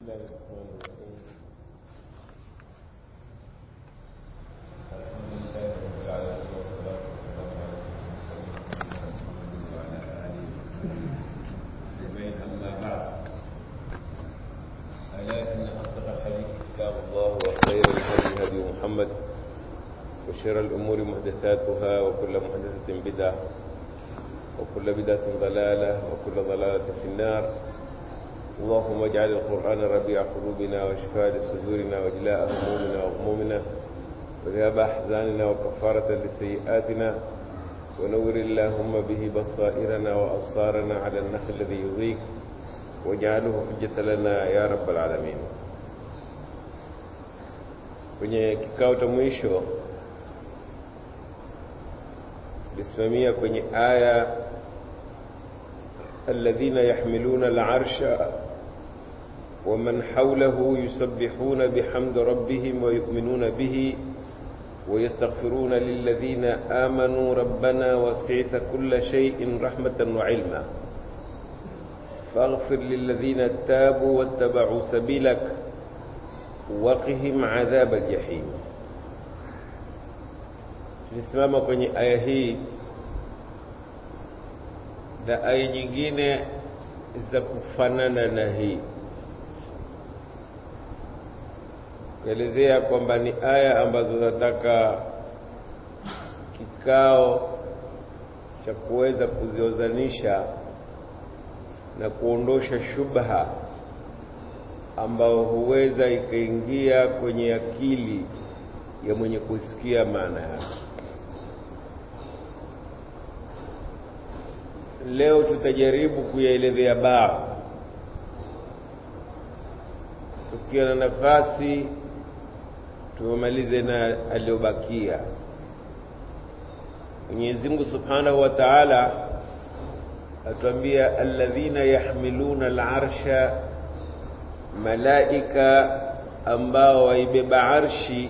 الله الرحمن الرحيم الحمد لله رب العالمين والصلاة والسلام على سيدنا محمد وعلى آله وصحبه أجمعين أما بعد ألا إن أصدق الحديث كتاب الله وخير الهدي هدي محمد وشر الأمور محدثاتها وكل محدثة بدعة وكل بدعة ضلالة وكل ضلالة في النار اللهم اجعل القرآن ربيع قلوبنا وشفاء لصدورنا وجلاء همومنا وغمومنا وذهاب أحزاننا وكفارة لسيئاتنا ونور اللهم به بصائرنا وأبصارنا على النخل الذي يضيق واجعله حجة لنا يا رب العالمين kwenye kikao cha mwisho lisimamia kwenye aya الذين يحملون العرش ومن حوله يسبحون بحمد ربهم ويؤمنون به ويستغفرون للذين آمنوا ربنا وسعت كل شيء رحمة وعلما فاغفر للذين تابوا واتبعوا سبيلك وقهم عذاب الجحيم tulisimama kwenye aya hii na aya nyingine za kufanana na hii kuelezea kwamba ni aya ambazo zinataka kikao cha kuweza kuziozanisha na kuondosha shubha ambao huweza ikaingia kwenye akili ya mwenye kusikia maana yake leo tutajaribu kuyaelezea baadhi tukiwa na nafasi tumalize na aliyobakia Mwenyezi Mungu Subhanahu wa Ta'ala atuambia alladhina yahmiluna al'arsha malaika ambao waibeba arshi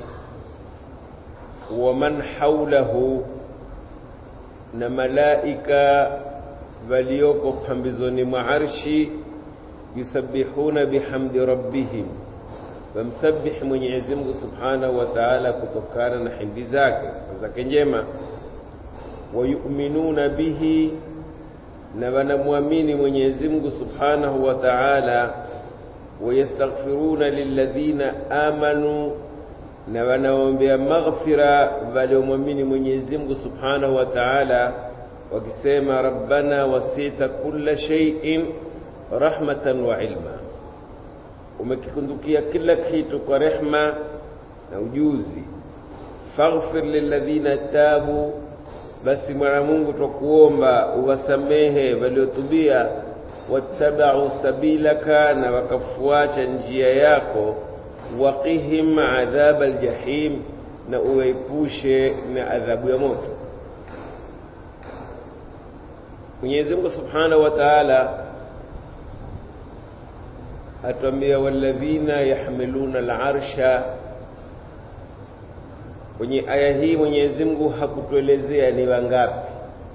wa man haulahu na malaika walioko pambizoni mwa arshi yusabbihuna bihamdi rabbihim wamsabbih Mwenyezi Mungu Subhanahu wa Ta'ala kutokana na hindi zake zake njema wayuminuna bihi na wanamwamini Mwenyezi Mungu Subhanahu wa Ta'ala wayastaghfiruna lilladhina amanu na wanaombea maghfira waliomwamini Mwenyezi Mungu Subhanahu wa Ta'ala wakisema rabbana wasita kulla shay'in rahmatan wa ilma umekikundukia kila kitu kwa rehma na ujuzi faghfir lilladhina tabu basi mwana Mungu twakuomba uwasamehe waliotubia wattabau sabilaka na wakafuata njia yako waqihim adhab aljahim na uwaepushe na adhabu ya moto Mwenyezi Mungu Subhanahu wa Ta'ala atuambia walladhina yahmiluna al'arsha kwenye aya hii Mwenyezi Mungu hakutuelezea ni wangapi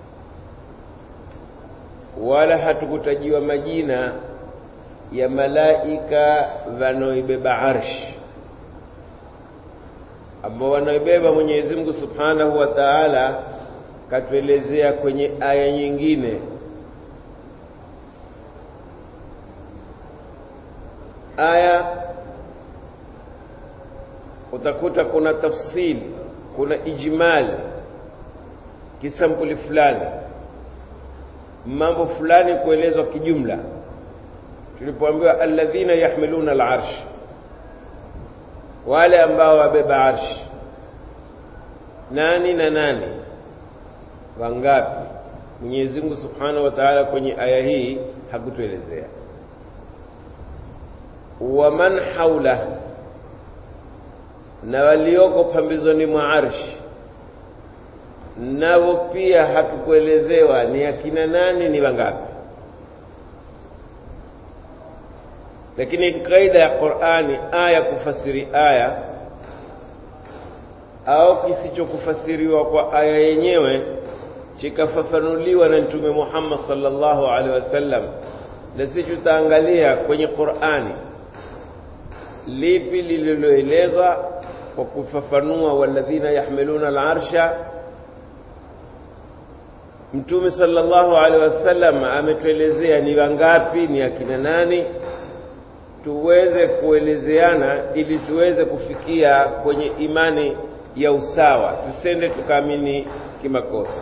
wala hatukutajiwa majina ya malaika wanaoibeba arshi ambao wanaoibeba Mwenyezi Mungu Subhanahu wa Ta'ala katuelezea kwenye aya nyingine aya utakuta kuna tafsili kuna ijmali kisampuli fulani mambo fulani kuelezwa kijumla tulipoambiwa alladhina yahmiluna al'arsh wale ambao wabeba arshi nani na nani wangapi Mwenyezi Mungu Subhanahu wa Ta'ala kwenye aya hii hakutuelezea waman haula na walioko pambizoni mwa arshi nao pia hatukuelezewa ni akina nani ni wangapi lakini kaida ya Qur'ani aya kufasiri aya au kisichokufasiriwa kwa aya yenyewe chikafafanuliwa na Mtume Muhammad sallallahu alaihi wasallam na sisi tutaangalia kwenye Qur'ani lipi lililoelezwa kwa kufafanua walladhina yahmiluna alarsha mtume sallallahu alaihi wasallam ametuelezea ni wangapi ni akina nani tuweze kuelezeana ili tuweze kufikia kwenye imani ya usawa tusende tukaamini kimakosa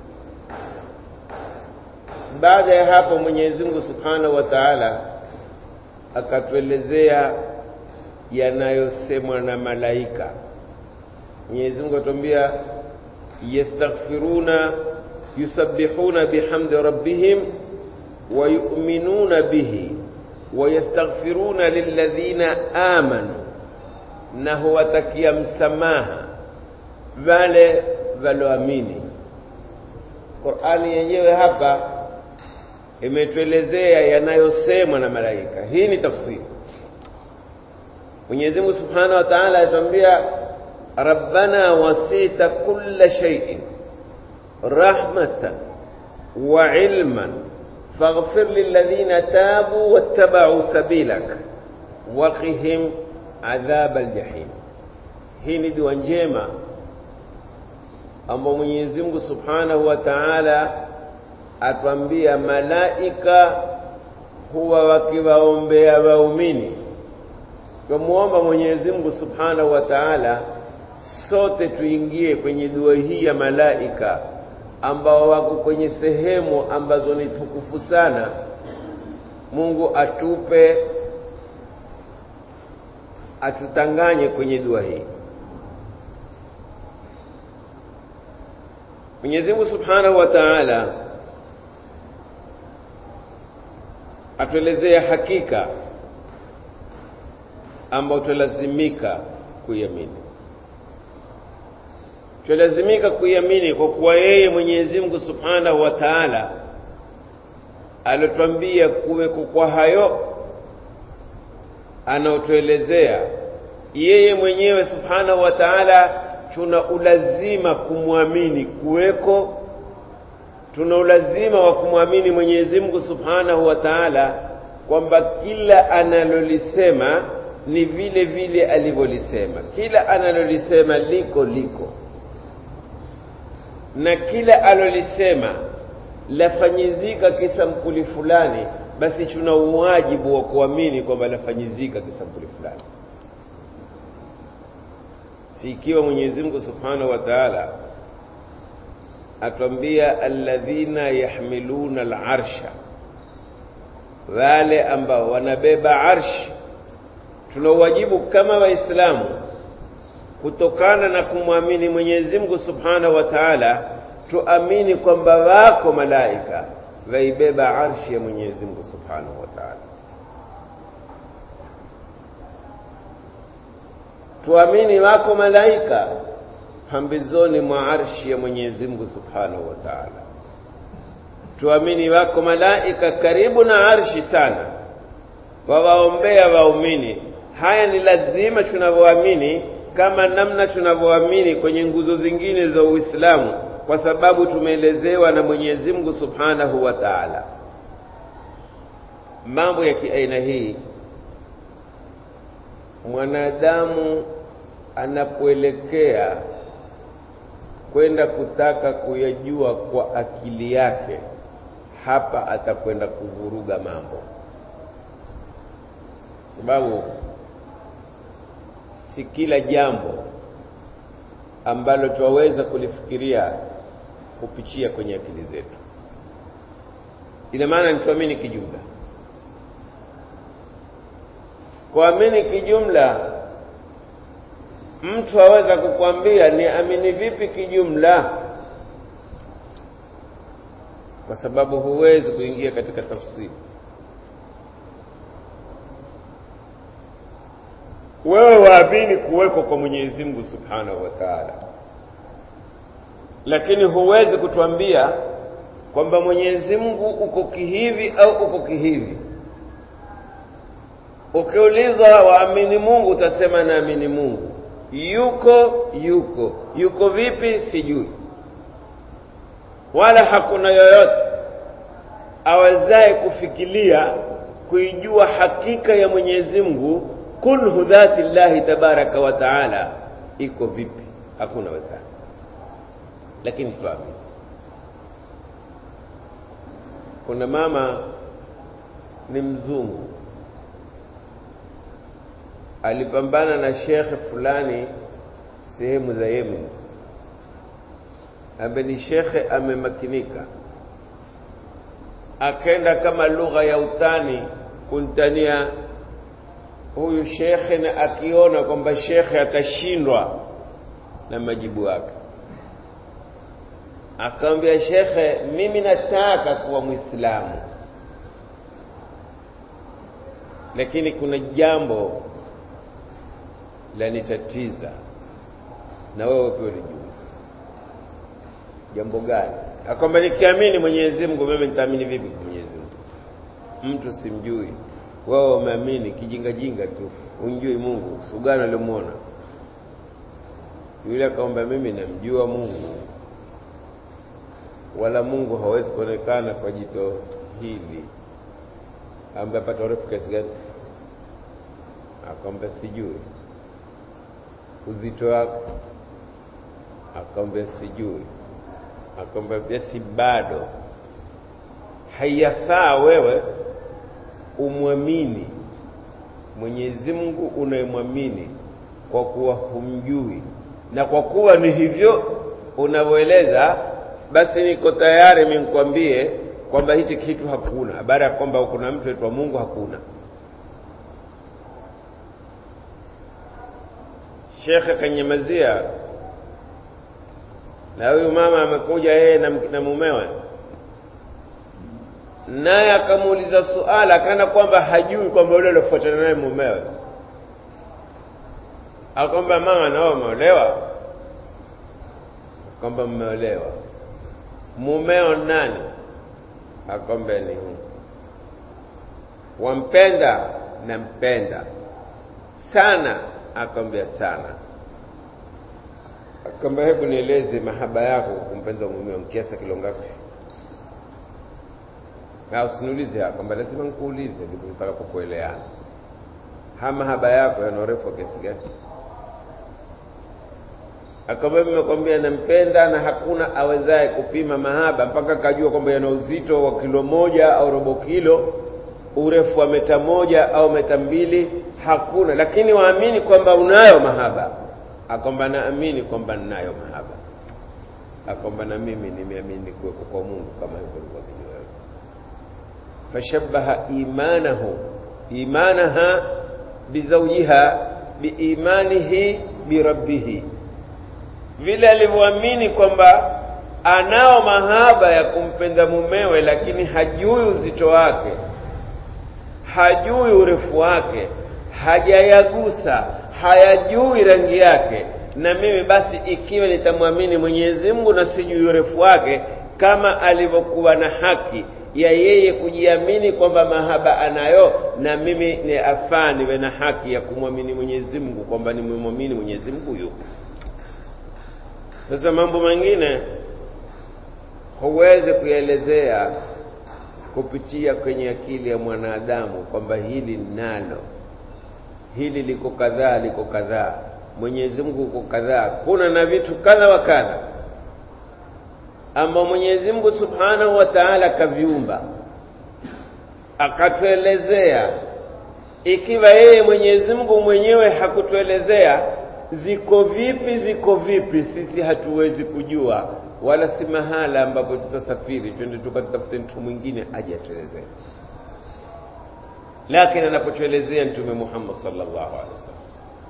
baada ya hapo Mwenyezi Mungu Subhanahu wa Ta'ala akatuelezea yanayosemwa na malaika Mwenyezi Mungu atuambia yastaghfiruna yusabbihuna bihamdi rabbihim wa yu'minuna bihi wa yastaghfiruna lilladhina amanu na huwatakia msamaha wale walioamini Qur'ani yenyewe hapa imetuelezea yanayosemwa na malaika hii ni tafsiri Mwenyezi Mungu Subhanahu wa Ta'ala atuambia Rabbana wasita kulla shay'in rahmatan wa ilman faghfir lilladhina tabu wattaba'u sabilak waqihim adhab aljahim hii ni dua njema ambao Mwenyezi Mungu Subhanahu wa Ta'ala atwambia malaika huwa wakiwaombea waumini tumuomba Mwenyezi Mungu Subhanahu wa Ta'ala sote tuingie kwenye dua hii ya malaika ambao wako kwenye sehemu ambazo ni tukufu sana Mungu atupe atutanganye kwenye dua hii Mwenyezi Mungu Subhanahu wa Ta'ala atuelezea hakika ambayo tulazimika kuiamini tulazimika kuiamini kwa kuwa yeye Mwenyezi Mungu Subhanahu wa Ta'ala alotwambia kuweko kwa hayo anaotuelezea yeye mwenyewe Subhanahu wa Ta'ala tuna ulazima kumwamini kuweko tuna ulazima wa kumwamini Mwenyezi Mungu Subhanahu wa Ta'ala kwamba kila analolisema ni vile vile alivyolisema kila analolisema liko liko na kila alolisema lafanyizika kisampuli fulani basi tuna uwajibu wa kuamini kwamba lafanyizika kisampuli fulani si ikiwa Mwenyezi Mungu Subhanahu wa Ta'ala atwambia alladhina yahmiluna al'arsha wale ambao wanabeba arshi tuna wajibu kama waislamu kutokana na kumwamini Mwenyezi Mungu Subhanahu wa Ta'ala tuamini kwamba wako malaika waibeba arshi ya Mwenyezi Mungu Subhanahu wa Ta'ala tuamini wako malaika pambizoni mwa arshi ya Mwenyezi Mungu Subhanahu wa Ta'ala tuamini wako malaika karibu na arshi sana wawaombea waumini haya ni lazima tunavyoamini kama namna tunavyoamini kwenye nguzo zingine za Uislamu kwa sababu tumeelezewa na Mwenyezi Mungu Subhanahu wa Ta'ala mambo ya kiaina hii mwanadamu anapoelekea kwenda kutaka kuyajua kwa akili yake hapa atakwenda kuvuruga mambo sababu si kila jambo ambalo twaweza kulifikiria kupitia kwenye akili zetu ina maana ni tuamini kijumla kuamini kijumla mtu aweza kukwambia ni amini vipi kijumla kwa sababu huwezi kuingia katika tafsiri wewe waamini kuweko kwa Mwenyezi Mungu Subhanahu wa Ta'ala lakini huwezi kutuambia kwamba Mwenyezi Mungu uko kihivi au uko kihivi ukiulizwa waamini Mungu utasema naamini Mungu yuko yuko yuko vipi sijui wala hakuna yoyote awezaye kufikiria kuijua hakika ya Mwenyezi Mungu kunhu dhati llahi tabaraka wa taala iko vipi hakuna wezani lakini tuamini kuna mama ni mzungu alipambana na shekhe fulani sehemu za Yemen ambaye ni shekhe amemakinika akaenda kama lugha ya utani kuntania huyu shekhe na akiona kwamba shekhe atashindwa na majibu yake akamwambia shekhe mimi nataka kuwa mwislamu lakini kuna jambo lanitatiza na wewe pia ulijua jambo gani akwamba nikiamini mwenyezi mungu mimi nitaamini vipi kwa mwenyezi mungu mtu simjui wewe umeamini kijingajinga tu unjui mungu sugano aliomwona yule akaomba mimi namjua mungu wala mungu hawezi kuonekana kwa jito hili ambaye apata urefu kiasi gani akamwambia sijui uzito wako akamwambia sijui akamwambia basi bado haiyafaa wewe umwamini Mwenyezi Mungu unayemwamini kwa kuwa humjui na kwa kuwa ni hivyo unavyoeleza basi niko tayari minikwambie kwamba hichi kitu hakuna baada ya kwamba kuna mtu aitwa Mungu hakuna shekhe kanyamazia na huyu mama amekuja yeye na, na mumewe naye akamuuliza suala akaona kwamba hajui kwamba yule aliofuatana naye mumewe akwamba mama nao umeolewa kwamba mmeolewa mumeo nani akwamba ni huyu wampenda nampenda sana akamwambia sana akamwambia hebu nieleze mahaba yako kumpenda mumeo kiasi kilo ngapi na usiniulize kwamba lazima nikuulize ndipo tutakapokueleana ha mahaba yako yana urefu wa kiasi gani akamwambia nimekwambia nampenda na hakuna awezaye kupima mahaba mpaka akajua kwamba yana uzito wa kilo moja au robo kilo urefu wa meta moja au meta mbili hakuna lakini waamini kwamba unayo mahaba akwamba naamini kwamba ninayo mahaba akwamba na mimi nimeamini kuweko kwa Mungu kama hivyo ulivyoamini wewe fashabbaha imanahu imanaha bizaujiha biimanihi birabbihi vile alivyoamini kwamba anao mahaba ya kumpenda mumewe lakini hajui uzito wake hajui urefu wake hajayagusa hayajui rangi yake na mimi basi ikiwa nitamwamini Mwenyezi Mungu na sijui urefu wake kama alivyokuwa na haki ya yeye kujiamini kwamba mahaba anayo na mimi ni afaa niwe na haki ya kumwamini Mwenyezi Mungu kwamba nimemwamini Mwenyezi Mungu yuko sasa mambo mengine huwezi kuelezea kupitia kwenye akili ya mwanadamu kwamba hili nalo hili liko kadhaa liko kadhaa Mwenyezi Mungu uko kadhaa kuna na vitu kadha wa kadha ambao Mwenyezi Mungu Subhanahu wa Ta'ala kaviumba akatuelezea ikiwa yeye Mwenyezi Mungu mwenyewe hakutuelezea ziko vipi ziko vipi sisi hatuwezi kujua wala si mahala ambapo tutasafiri twende tukatafute mtu mwingine aje atuelezee lakini anapotuelezea mtume Muhammad sallallahu alaihi wasallam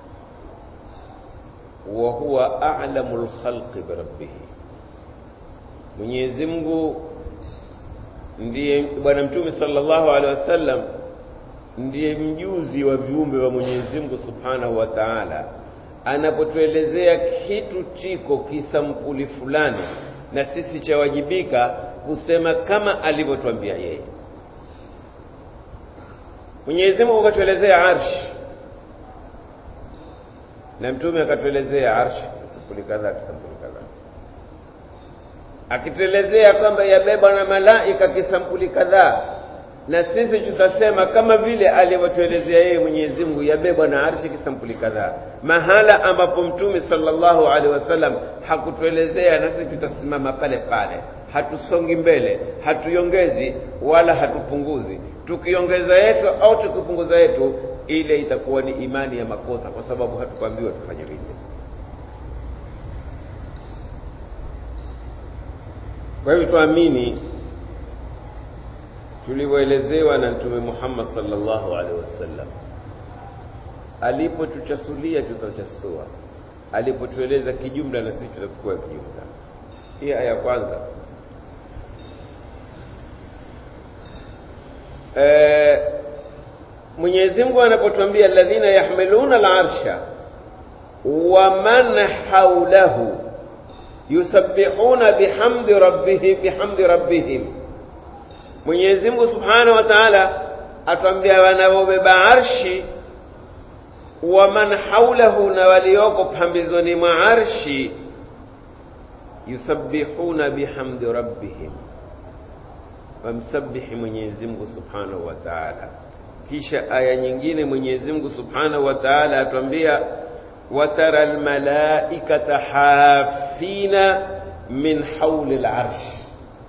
wa huwa a'lamul khalqi bi rabbih Mwenyezi Mungu ndiye bwana mtume sallallahu alaihi wasallam ndiye mjuzi wa viumbe wa Mwenyezi Mungu subhanahu wa ta'ala anapotuelezea kitu chiko kisampuli fulani na sisi chawajibika kusema kama alivyotuambia yeye Mwenyezi Mungu akatuelezea arsh na mtume akatuelezea arsh sampuli kadhaa kisampuli kadhaa akituelezea kwamba yabebwa na malaika kisampuli kadhaa na sisi tutasema kama vile alivyotuelezea yeye Mwenyezi Mungu yabebwa na arshi kisampuli kadhaa mahala ambapo mtume sallallahu alaihi wasallam hakutuelezea na sisi tutasimama pale pale hatusongi mbele hatuiongezi wala hatupunguzi tukiongeza yetu au tukipunguza yetu ile itakuwa ni imani ya makosa kwa sababu hatukuambiwa tufanye vile kwa hivyo tuamini tulivyoelezewa na mtume Muhammad sallallahu alaihi wasallam alipotuchasulia tutachasua alipotueleza kijumla na sisi tutachukua kijumla hii aya kwanza e, Mwenyezi Mungu anapotuambia alladhina yahmiluna al-arsha wa man hawlahu yusabbihuna bihamdi rabbihim bihamdi rabbihim Mwenyezi Mungu Subhanahu wa Ta'ala atuambia wanaobeba arshi wa man haulahu na walioko pambizoni mwa arshi yusabbihuna bihamdi rabbihim wamsabihi Mwenyezi Mungu Subhanahu wa Ta'ala kisha aya nyingine Mwenyezi Mungu Subhanahu wa Ta'ala atuambia watara almalaikata hafina min hauli alarsh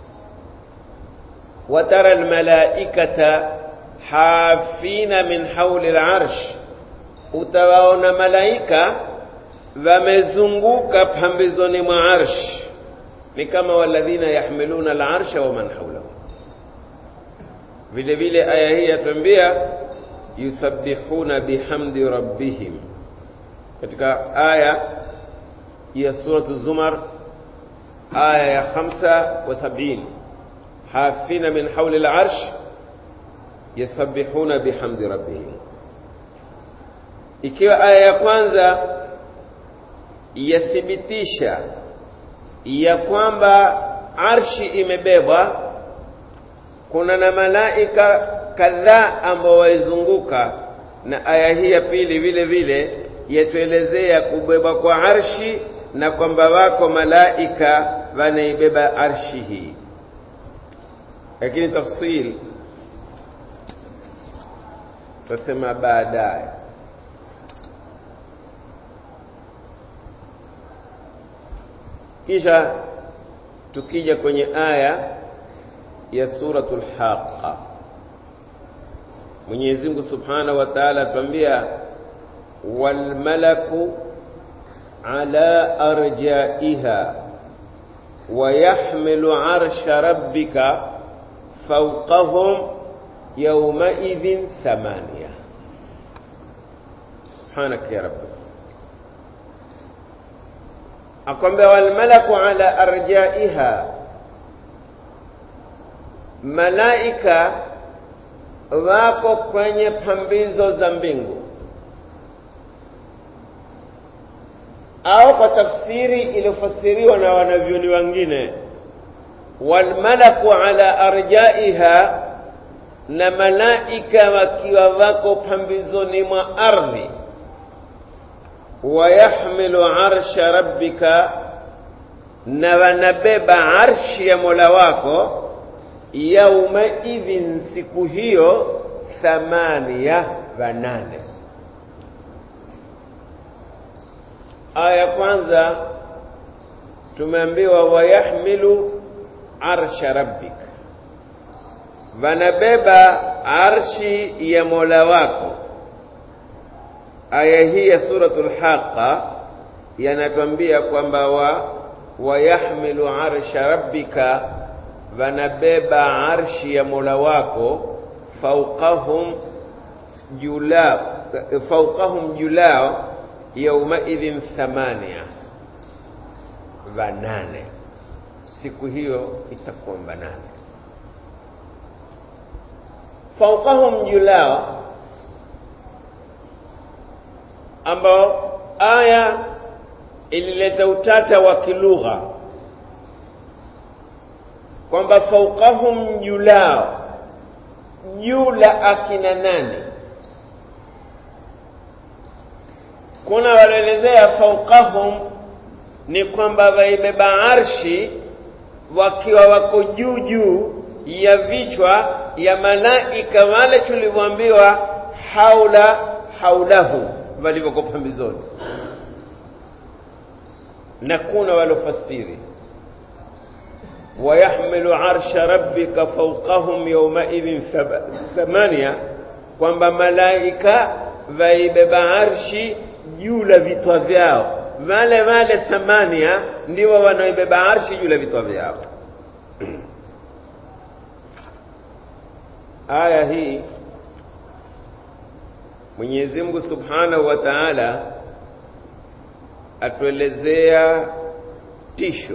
وترى الملائكة حافين من حول العرش utawaona malaika wamezunguka pambizoni mwa arsh ni kama walladhina yahmiluna alarsha wa man hawlahu vile vile aya hii yatuambia yusabbihuna bihamdi rabbihim katika aya ya suratu zumar aya ya 75 حافين من حول العرش يسبحون بحمد ربهم ikiwa aya ya kwanza yathibitisha ya kwamba arshi imebebwa kuna na malaika kadhaa ambao waizunguka na aya hii ya pili vile vile yatuelezea kubebwa kwa arshi na kwamba wako malaika wanaibeba arshi hii lakini tafsil tutasema baadaye kisha tukija kwenye aya ya suratul haqa Mwenyezi Mungu Subhanahu wa Ta'ala atuambia wal malaku ala arjaiha wa yahmilu arsha rabbika فوقهم يومئذ ثمانية سبحانك يا رب أقوم والملك على أرجائها malaika wako kwenye pambizo za mbingu au kwa tafsiri iliyofasiriwa na wanavyoni wengine walmalaku ala arjaiha na malaika wakiwa wako pambizoni mwa ardhi wayahmilu arsha rabbika na wanabeba arshi ya mola wako yaumaidhin siku hiyo thamania wanane aya kwanza tumeambiwa wayahmilu arsha rabbik wanabeba arshi ya mola wako aya hii ya suratul haqa yanatuambia kwamba wa wayahmilu arsha rabbika wanabeba arshi ya mola wako fauqahum julao fauqahum julao yaumaidhin thamania wanane siku hiyo itakuwa banane fauqahum julao ambao aya ilileta utata wa kilugha kwamba fauqahum julao juu la akina nani kuna wanaelezea fauqahum ni kwamba waibeba arshi wakiwa wako juu juu ya vichwa ya malaika wale tulivyoambiwa haula haulahu walivyokuwa pambizoni na kuna walofasiri wayahmilu arsha rabbika fawqahum yawmaidhin thamania kwamba malaika vaibeba arshi juu la vitwa vyao wale wale thamania ndio wanaoibeba arshi juu la vitwa vyao aya hii Mwenyezi Mungu Subhanahu wa Ta'ala atuelezea tisho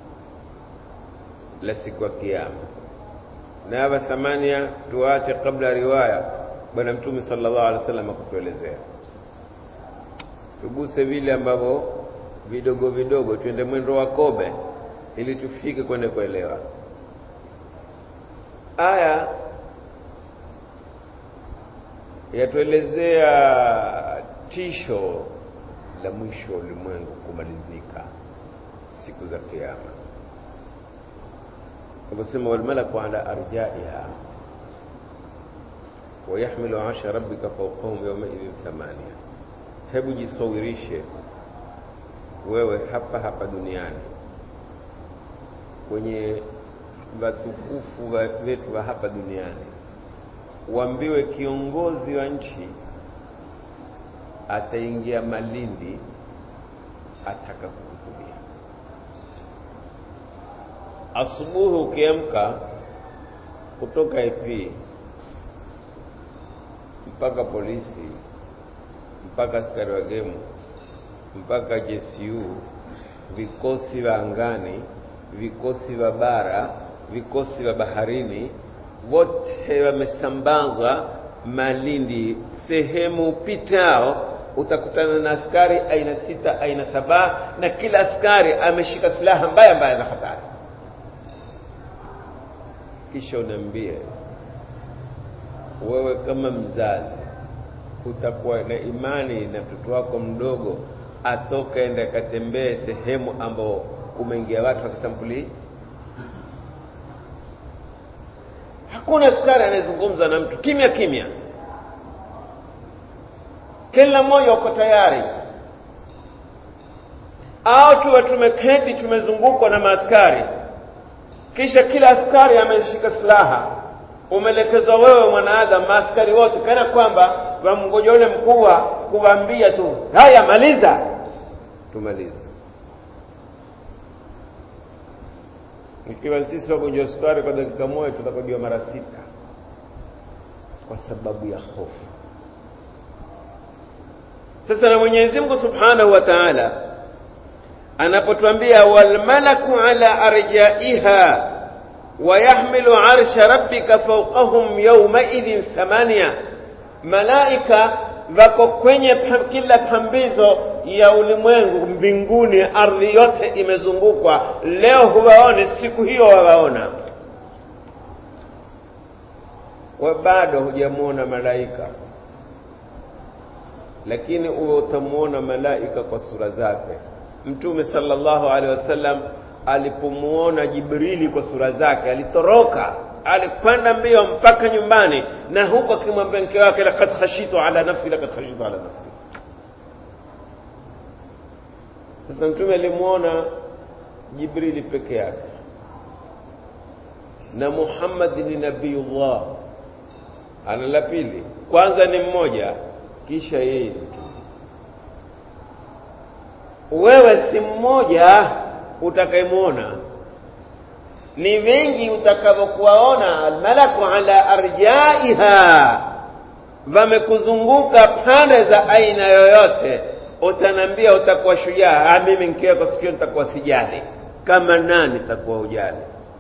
la siku ya kiyama na hapa thamania tuache kabla riwaya bwana mtume sallallahu alaihi wasallam akutuelezea tuguse vile ambavyo vidogo vidogo twende mwendo wa kobe ili tufike kwenda kuelewa aya yatuelezea tisho la mwisho wa ulimwengu kumalizika siku za kiyama aliposema walmalaku ala arjaiha wayahmilu arsha rabbika fawqahum yawmaidhin thamania hebu jisawirishe wewe hapa hapa duniani kwenye watukufu wetu wa hapa duniani uambiwe kiongozi wa nchi ataingia Malindi ataka kuhutubia. Asubuhi ukiamka kutoka IP mpaka polisi mpaka askari wa gemu mpaka JSU, vikosi vya angani, vikosi vya bara, vikosi vya baharini, wote wamesambazwa Malindi. Sehemu pitao utakutana na askari aina sita, aina saba, na kila askari ameshika silaha mbaya mbaya na hatari. Kisha uniambie wewe, kama mzazi, utakuwa na imani na mtoto wako mdogo atoka ende akatembee sehemu ambao kumeingia watu wa kisampuli hakuna askari anayezungumza na mtu kimya kimya kila mmoja uko tayari au tuwe tumeketi tumezungukwa na maaskari kisha kila askari ameshika silaha umeelekezwa wewe mwanaadamu maaskari wote kana kwamba wamngoja ule mkuu kuwaambia tu haya maliza tumalize ikiwa sisi wagonjwa sukari kwa dakika moja tutakodiwa mara sita kwa sababu ya hofu sasa na Mwenyezi Mungu Subhanahu wa Ta'ala anapotuambia walmalaku ala arjaiha wayahmilu arsha rabbika fawqahum yawmaidhin thamania malaika wako kwenye kila pambizo ya ulimwengu mbinguni ardhi yote imezungukwa leo huwaone siku hiyo wawaona wa bado hujamwona malaika lakini uwe utamwona malaika kwa sura zake mtume sallallahu alaihi wasallam alipomuona jibrili kwa sura zake alitoroka alikwenda mbio mpaka nyumbani na huko akimwambia mke wake laqad khashitu ala nafsi laqad khashitu ala nafsi sasa mtume alimuona jibrili peke yake na muhammad ni nabiyullah ana la pili kwanza ni mmoja kisha yeye ni mtume wewe si mmoja utakayemwona ni wengi utakavyokuwaona almalaku ala arjaiha wamekuzunguka pande za aina yoyote utanambia utakuwa shujaa mimi nkiweko sikio nitakuwa sijali kama nani takuwa ujali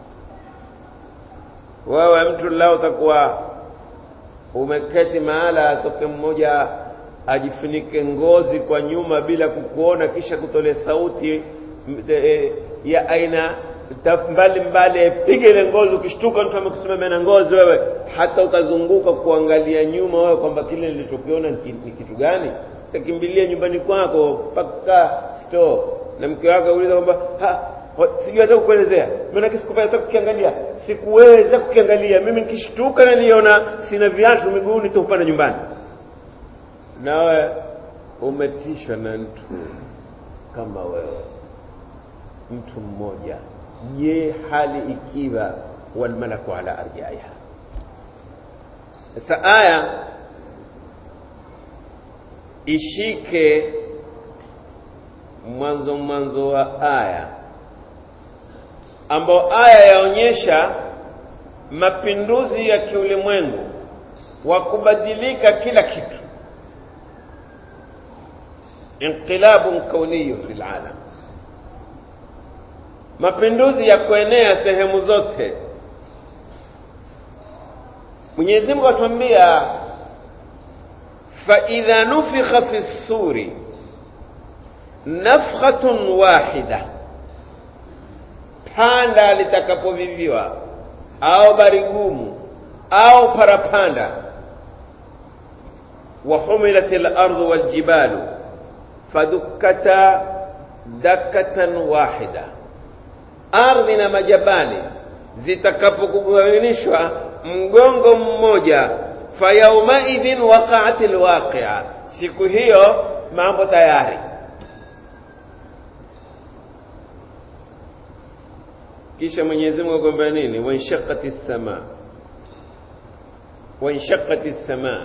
wewe mtu lao utakuwa umeketi mahala atoke mmoja ajifunike ngozi kwa nyuma bila kukuona kisha kutolea sauti e, ya aina mbali mbali piga ile ngozi ukishtuka mtu amekusimamia na ngozi wewe hata ukazunguka kuangalia nyuma wewe kwamba kile nilichokiona ni kitu gani utakimbilia nyumbani kwako mpaka store na mke wako auliza kwamba sijui hata kukuelezea maanake sikupata hata kukiangalia sikuweza kukiangalia mimi nikishtuka naliona sina viatu miguuni tukupanda nyumbani nawe umetishwa na mtu kama wewe mtu mmoja je hali ikiwa walmalaku ala arjaiha sasa aya ishike mwanzo mwanzo wa aya ambao aya yaonyesha mapinduzi ya kiulimwengu wa kubadilika kila kitu inqilabun kauniyun fil alam mapinduzi ya kuenea sehemu zote Mwenyezi Mungu atuambia fa idha nufikha fi suri nafkhatun wahida panda litakapoviviwa au barigumu au parapanda wa humilat al-ardu wal jibalu fadukkata dakatan wahida ardhi na majabali zitakapokugawanishwa mgongo mmoja fayaumaidhin waqaat alwaqia siku hiyo mambo tayari kisha Mwenyezi Mungu akwambia nini wanshaqqati as-sama wanshaqqati as-sama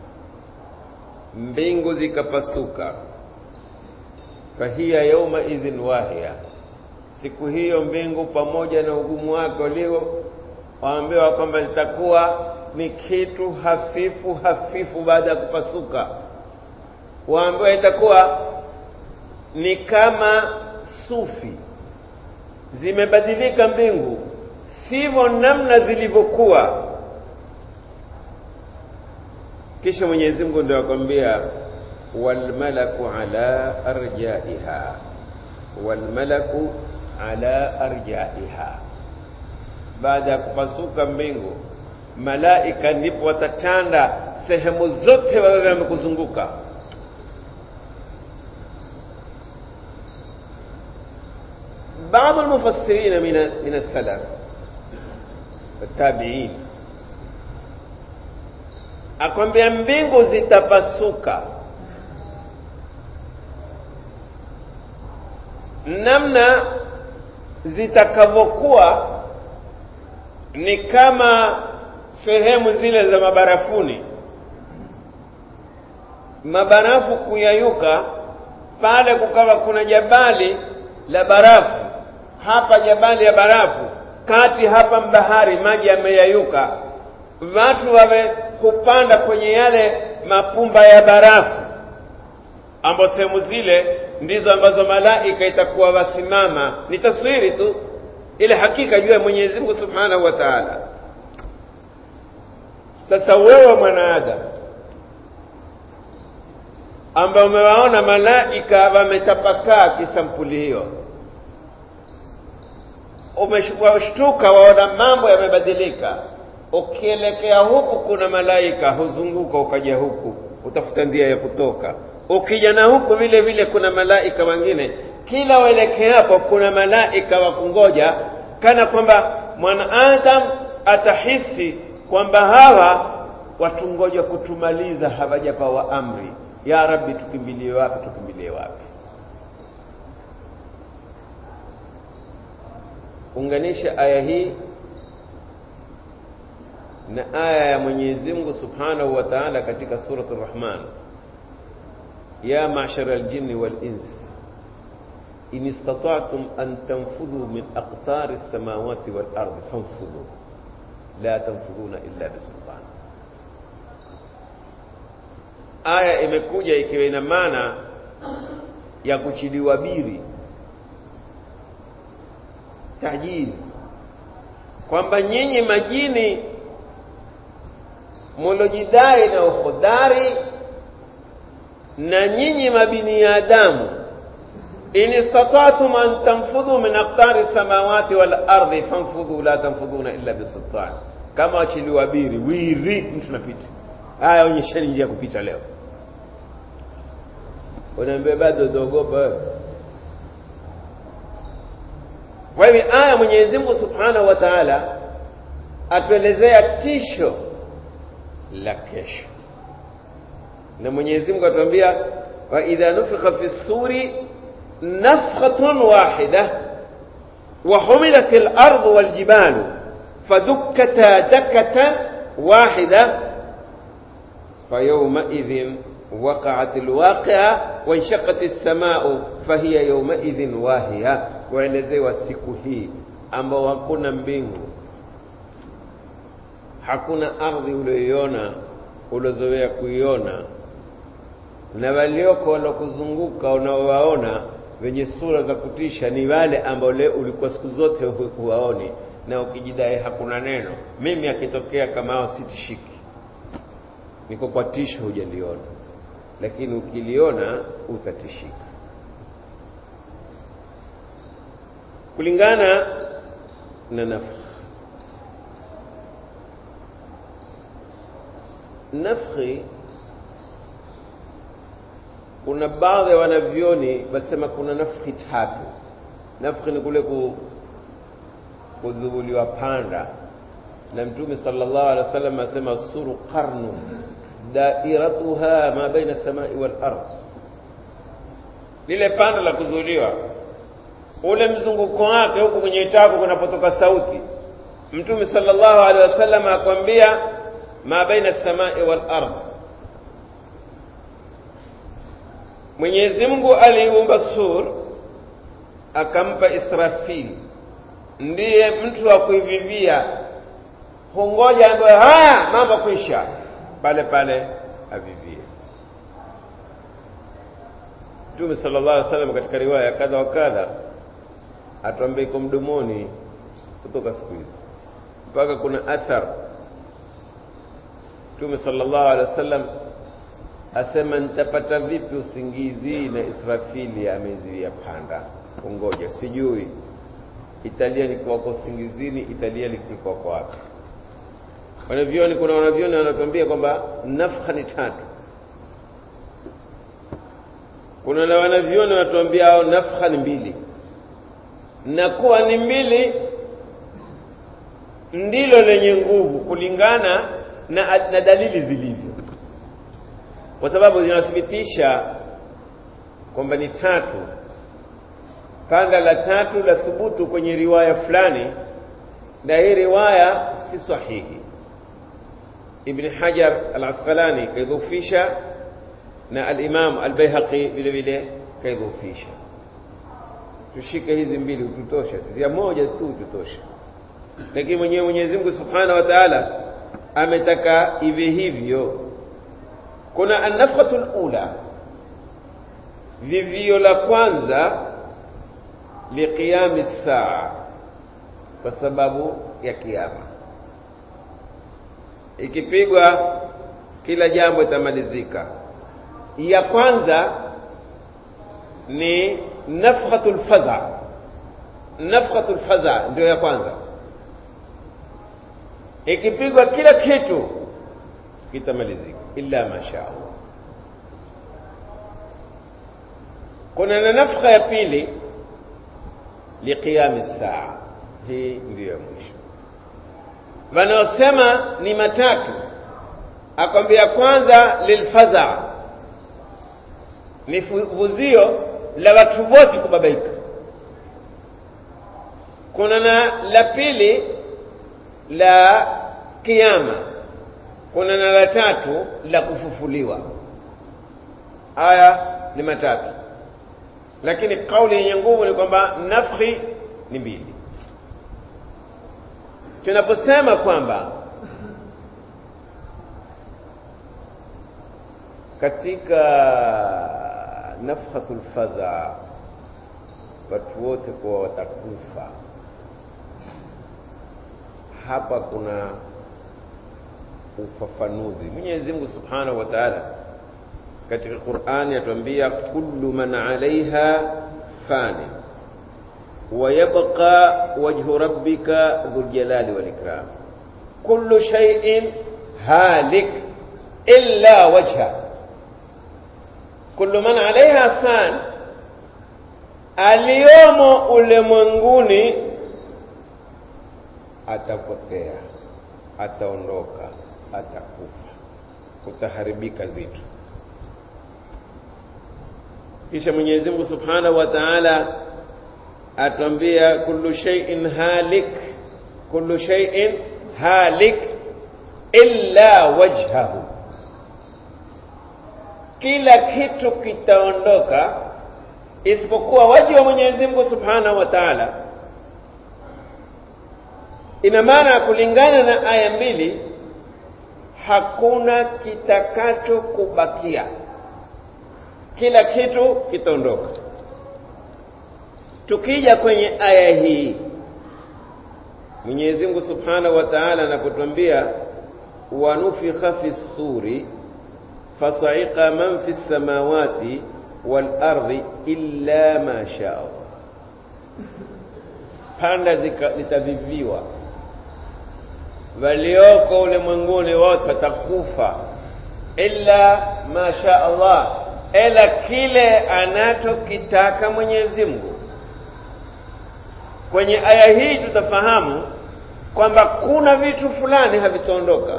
mbingu zikapasuka fahiya yauma idhin wahiya siku hiyo mbingu pamoja na ugumu wake ulio waambiwa kwamba zitakuwa ni kitu hafifu hafifu baada ya kupasuka waambiwa itakuwa ni kama sufi zimebadilika mbingu sivyo namna zilivyokuwa kisha Mwenyezi Mungu ndio akwambia walmalaku ala arjaiha walmalaku ala arjaiha baada ya kupasuka mbingu malaika ndipo watatanda sehemu zote wawe wamekuzunguka بعض المفسرين من من السلف التابعين akwambia mbingu zitapasuka namna zitakavyokuwa ni kama sehemu zile za mabarafuni mabarafu kuyayuka pale kukawa kuna jabali la barafu hapa jabali ya barafu kati hapa mbahari maji yameyayuka watu wawe kupanda kwenye yale mapumba ya barafu ambapo sehemu zile ndizo ambazo malaika itakuwa wasimama ni taswiri tu ile hakika juu ya Mwenyezi Mungu Subhanahu wa Ta'ala sasa wewe mwanadamu ambao umewaona malaika wametapakaa kisampuli hiyo umeshtuka waona mambo yamebadilika ukielekea huku kuna malaika huzunguka ukaja huku utafuta njia ya kutoka ukija na huku vile vile kuna malaika wengine kila uelekeapo kuna malaika wa kungoja kana kwamba mwanaadam atahisi kwamba hawa watungoja kutumaliza hawajapawa amri ya rabbi tukimbilie wapi tukimbilie wapi unganisha aya hii na aya ya Mwenyezi Mungu Subhanahu wa Ta'ala katika surat Ar-Rahman ya ma'shara al-jinni wal-ins in istata'tum an tanfudhu min aqtari as-samawati wal-ardi fanfudhu la tanfudhuna illa bisultan aya imekuja ikiwa ina maana ya kuchiliwa biri tajizi kwamba nyinyi majini mulojidai na uhodari na nyinyi mabiniadamu in istata'tum an tanfudhu min aqtari samawati wal ardi fanfudhu la tanfudhuna illa bisultan kama wachiliwa biri wiri mtu napita haya onyesheni njia ya kupita leo unaambia bado utaogopa kwa hivyo aya mwenyezi mungu subhanahu wa taala atuelezea tisho la kesho na mwenyezi mungu atuambia waidha nufika fi suri nafkhatun wahida وحملت الأرض والجبال فدكتا دكة واحدة فيومئذ وقعت الواقعة وانشقت السماء فهي يومئذ واهية waelezewa siku hii ambao hakuna mbingu hakuna ardhi ulioiona uliozoea kuiona na walioko walokuzunguka unaowaona wenye sura za kutisha ni wale ambao leo ulikuwa siku zote huwaoni na ukijidai hakuna neno mimi akitokea kama hao sitishiki niko kwa tisho hujaliona lakini ukiliona utatishika kulingana na nafsi nafsi kuna baadhi ya wanavyoni wasema kuna nafki tatu nafki ni kule ku, kudhubuliwa panda na mtume sallallahu alaihi wasallam asema suru qarnu dairatuha ma baina samai wal ardh lile panda la kudhubuliwa ule mzunguko wake huku kwenye tako kunapotoka sauti mtume sallallahu alaihi wasallam akwambia ma baina samai wal ardh Mwenyezi Mungu aliumba sur akampa Israfil, ndiye mtu wa kuivivia, hungoja ambaye haya mambo kwisha, pale pale avivie. Mtume sallallahu alaihi wasallam katika riwaya kadha wa kadha atuambia iko mdomoni kutoka siku hizi mpaka kuna athar. Mtume sallallahu alaihi wasallam asema nitapata vipi usingizi na Israfili ameziwia panda kungoja, sijui Italia likiwako usingizini, Italia likiwako wapi? Wanavyoni, kuna wanavyoni wanatuambia kwamba nafha ni tatu. Kuna na wanavyoni wanatuambia hao nafha ni mbili, na kuwa ni mbili ndilo lenye nguvu kulingana na, na dalili zilivyo kwa sababu zinathibitisha kwamba ni tatu. Panda la tatu la thubutu kwenye riwaya fulani, na hii riwaya si sahihi. Ibn Hajar al-Asqalani kaidhufisha na al-Imam al-Baihaqi vile vile kaidhufisha. Tushike hizi mbili ututosha, sisi ya moja tu ututosha, lakini mwenyewe Mwenyezi Mungu Subhanahu wa Ta'ala ametaka iwe hivyo kuna annafkhatu lula vivio la kwanza liqiyami saa kwa sababu ya kiama ikipigwa kila jambo itamalizika ya kwanza ni nafkhatu lfadha nafkhatu lfadha ndio ya kwanza ikipigwa kila kitu kitamalizika illa masha Allah. Kuna na nafka ya pili liqiyami saa, hii ndiyo ya mwisho. Wanaosema ni matatu, akwambia kwanza lilfadha, ni vuzio la watu wote kubabaika. Kuna na la pili la kiyama kuna na la tatu la kufufuliwa. Haya ni matatu, lakini kauli yenye nguvu ni kwamba nafhi ni mbili. Tunaposema kwamba katika nafhatul fadha watu wote kuwa watakufa, hapa kuna ufafanuzi. Mwenyezi Mungu Subhanahu wa Ta'ala katika Qur'ani atuambia kullu man 'alayha fani wa yabqa wajhu rabbika dhul jalali wal ikram, kullu shay'in halik illa wajha. Kullu man 'alayha fan, aliyomo ulimwenguni atapotea ataondoka atakufa kutaharibika zitu kisha Mwenyezi Mungu Subhanahu wa Ta'ala atwambia kullu shay'in halik kullu shay'in halik illa wajhahu kila kitu kitaondoka isipokuwa waji wa Mwenyezi Mungu Subhanahu wa Ta'ala ina maana kulingana na aya mbili hakuna kitakacho kubakia kila kitu kitaondoka tukija kwenye aya hii Mwenyezi Mungu Subhanahu wa Ta'ala anapotwambia wanufikha fi suri fasa'iqa man fi samawati wal ardi illa ma shaa panda litaviviwa walioko ulimwenguni wote watakufa illa ma sha Allah ila kile anachokitaka Mwenyezi Mungu kwenye aya hii tutafahamu kwamba kuna vitu fulani havitaondoka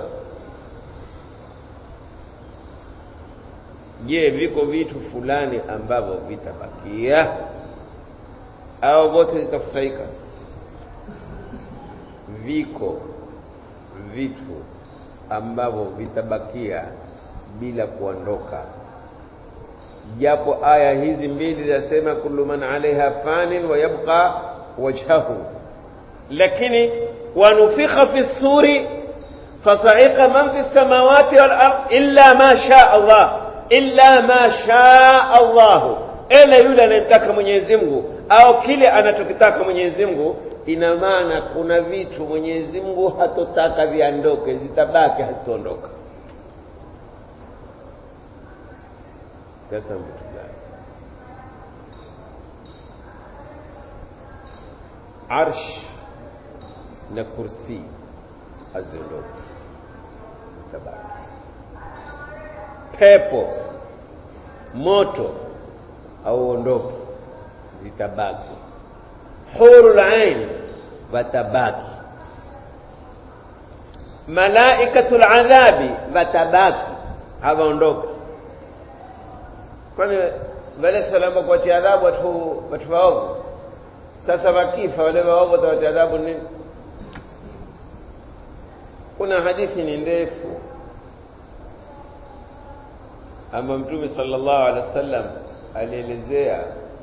je viko vitu fulani ambavyo vitabakia au vote zitakusaika viko vitu ambavyo vitabakia bila kuondoka japo aya hizi mbili zinasema kullu man alaiha fanin wa yabqa wajhahu lakini wanufikha fi suri fasa'iqa man fi samawati wal ard illa ma sha Allah illa ma sha Allah ila yule anayemtaka Mwenyezi Mungu au kile anachokitaka Mwenyezi Mungu ina maana kuna vitu Mwenyezi Mungu hatotaka viondoke zitabaki hazitaondoka sasa vitu gani arsh na kursi haziondoki zitabaki pepo moto hauondoki zitabaki hurul ain watabaki malaikatul adhabi watabaki hawaondoki kwani wale salama kuwatia adhabu watu watu waovu sasa wakifa wale waovu watawatia adhabu nini kuna hadithi ni ndefu ama mtume sallallahu alaihi wasallam alielezea